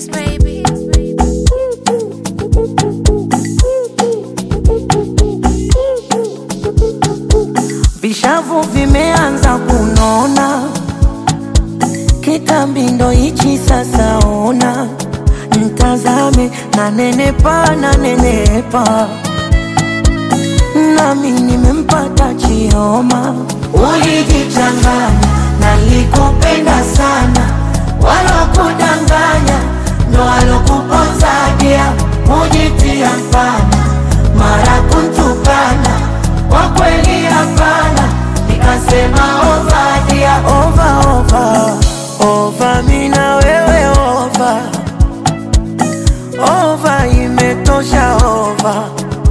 Kiss baby. Vishavu vimeanza kunona, kitambi ndo hichi sasa. Ona mtazame, na nenepa na nenepa, nami nimempata Chioma. Ulijichanganya, nalikupenda sana, walokudanganya ndo walokuponzadia, mujitia mfana, mara kuntukana, kwa kweli hapana, nikasema ovadia, ova ova ova, mina wewe ova ova, imetosha ova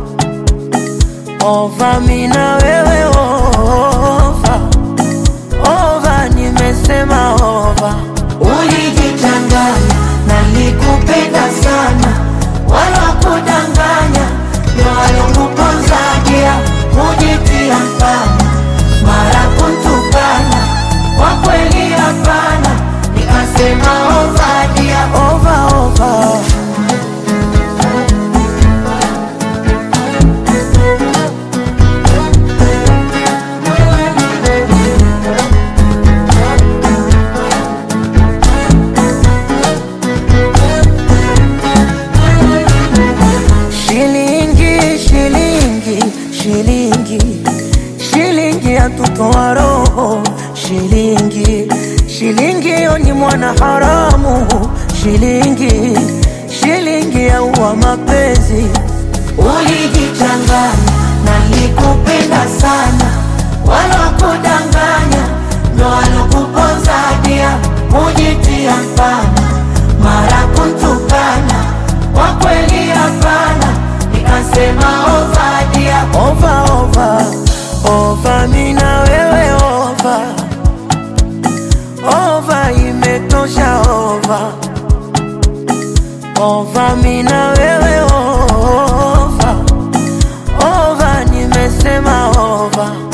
ova, mina wewe ova ova, nimesema ova. Ulijichanganya, nalikupenda sana, wala kudanganya, ndo walikuponzagia, mujitia mfana, mara kuntukana, kwa kweli hapana, nikasema ovadia, ova ova. Shilingi, shilingi, shilingi, shilingi yatutoa roho. Shilingi, shilingi yo ni mwana haramu. Shilingi, shilingi yaua mapenzi. Ulijichanganya, nalikupenda sana, wala kudanganya, ndo walokuponzadia, mujitia mfana, mara kuntukana, kwa kweli hapana, nikasema ovadia, ova ova ova, mina wewe ova ova, imetosha ova ova, mina wewe ova ova, nimesema ova.